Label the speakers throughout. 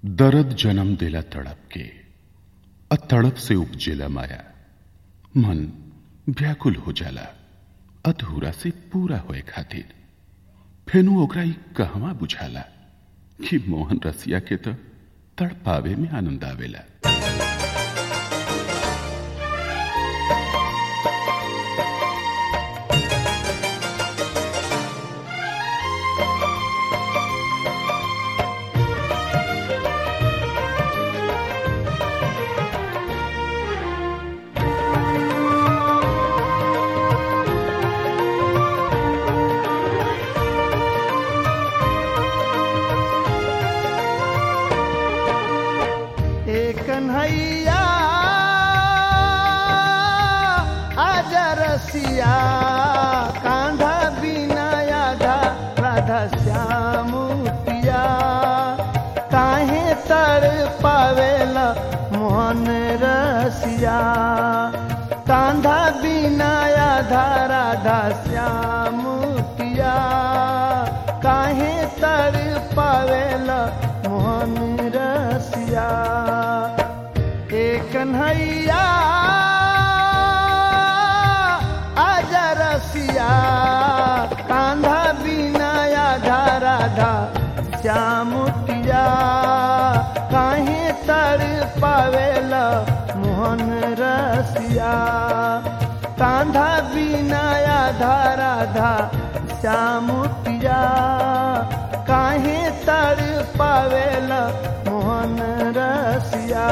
Speaker 1: दर्द जन्म देला तड़प के अ तड़प से उपजेला माया मन व्याकुल हो जाला अधूरा से पूरा होए खातिर फेनु ओकरा ई कहवा बुझाला कि मोहन रसिया के त तड़पावे में आनंद आवेला
Speaker 2: ए कन्हैया आजा रसिया कांधा बिना आधा राधा श्याम पिया काहे तड़ पावेला मोहन रसिया कांधा बिना आधा राधा श्याम पिया काहे तड़ पावेला मोहन रसिया ए कन्हैया आजा रसिया कांधा बिना आधा राधा श्यामुटिया काहे तड़ पावेला मोहन रसिया कांधा बिना आधा राधा श्यामुटिया काहे तड़ पावेला मोहन रसिया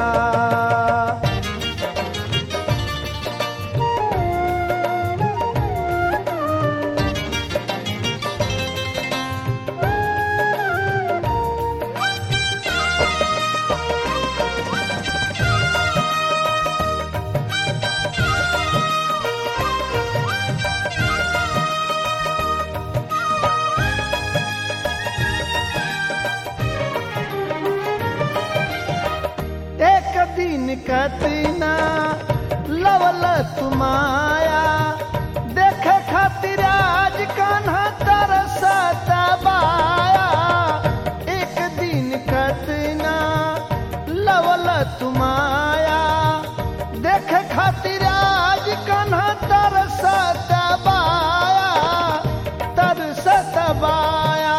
Speaker 2: एक दिन कतना लवल तुमाया देख खातिर आज कान्हा तरसत बाया एक दिन कतना लवल तुमाया देख खातिर आज कान्हा तरसत बाया तरसत बाया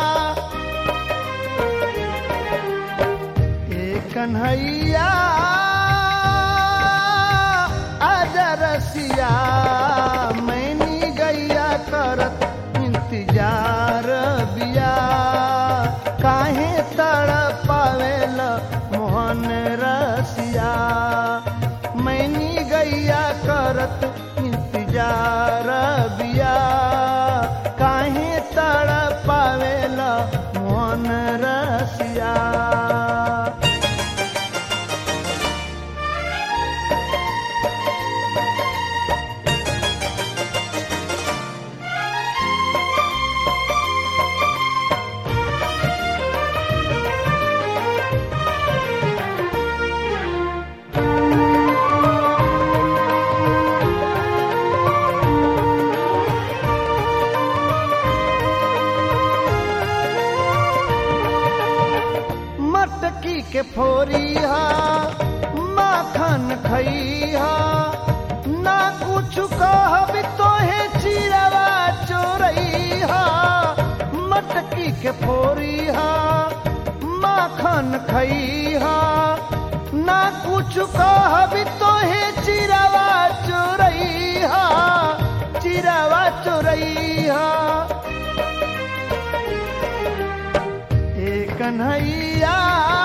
Speaker 2: ए कन्हैया आजा रसिया मैनी गैया करत इंतजार बिया काहे तड़ पावेल मोहन रसिया मैनी गैया करत इंतजार बिया काहे तड़ पावेल मोहन रसिया मटकी के फोरिया माखन खैहा ना कुछ कहब तोहे चिरवा चोरैहा मटकी के फोरिया माखन खैहा ना कुछ कहब तोहे चिरवा चोरैहा चिरवा चोरैहा ए कन्हैया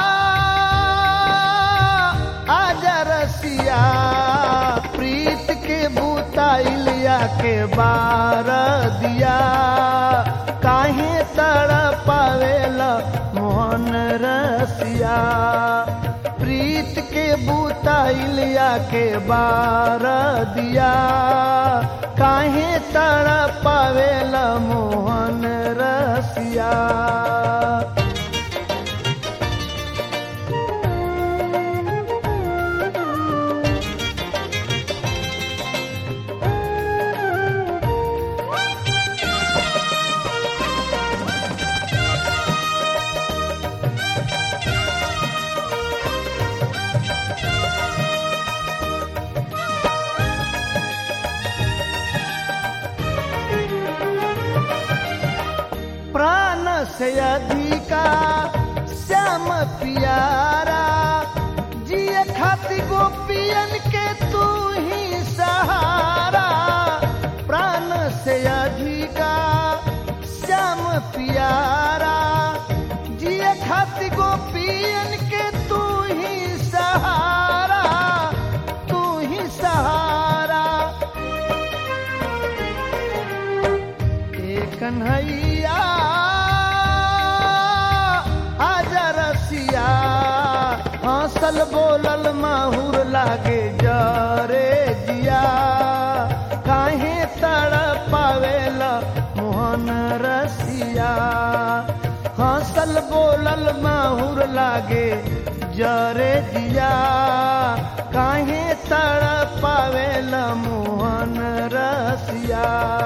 Speaker 2: आजा रसिया प्रीत के बुताइलिया के बार दिया काहे तड़ पावेला मोहन रसिया प्रीत के बुताइलिया के बार दिया काहे तड़ पावेला मोहन रसिया खाती गोपियन के तू ही सहारा तू ही सहारा ए कन्हैया आजा रसिया हंसल बोलल माहुर लागे जरे जिया काहे तड़ पावेला मोहन रसिया हंसल बोलल माहुर लागे जरे जिया काहे तड़ पावेला मोहन रसिया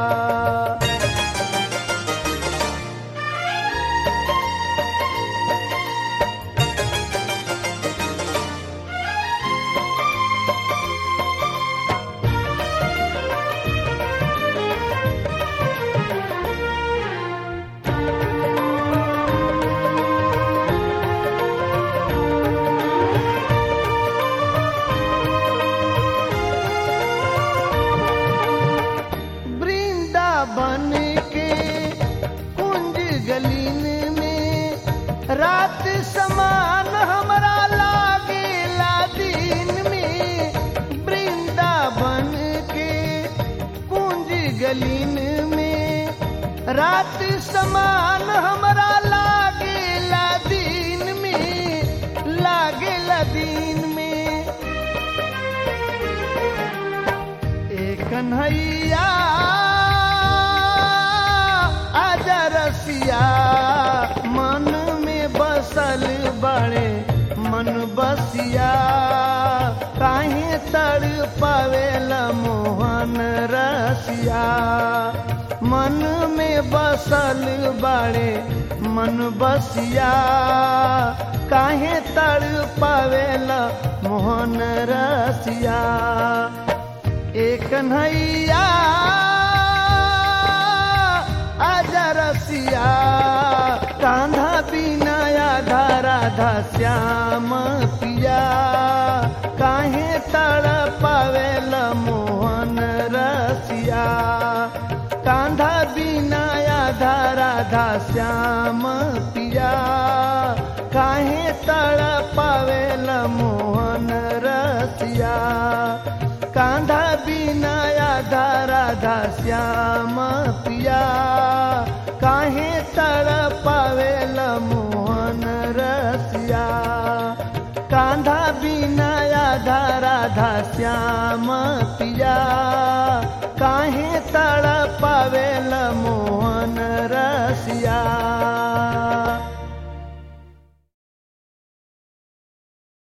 Speaker 2: वृंदावन के कुंज गलीन में रात समान हमरा लागेला दिन में वृंदावन के कुंज गलीन में रात समान हमरा लागेला दिन में लागेला दिन में ए कन्हैया आजा रसिया मन में बसल बड़े मन बसिया काहे तड़ पावेला मोहन रसिया मन में बसल बड़े मन बसिया काहे तड़ पावेला मोहन रसिया एक कन्हैया आजा रसिया कांधा बिना आधा राधा श्याम पिया काहे तड़ पावेल मोहन रसिया कांधा बिना आधा राधा श्याम पिया काहे तड़ पावेल मोहन रसिया कांधा बिना आधा राधा श्याम पिया काहे तड़ पावेल मोहन रसिया कांधा बिना आधा राधा श्याम पिया काहे तड़ पावेल मोहन रसिया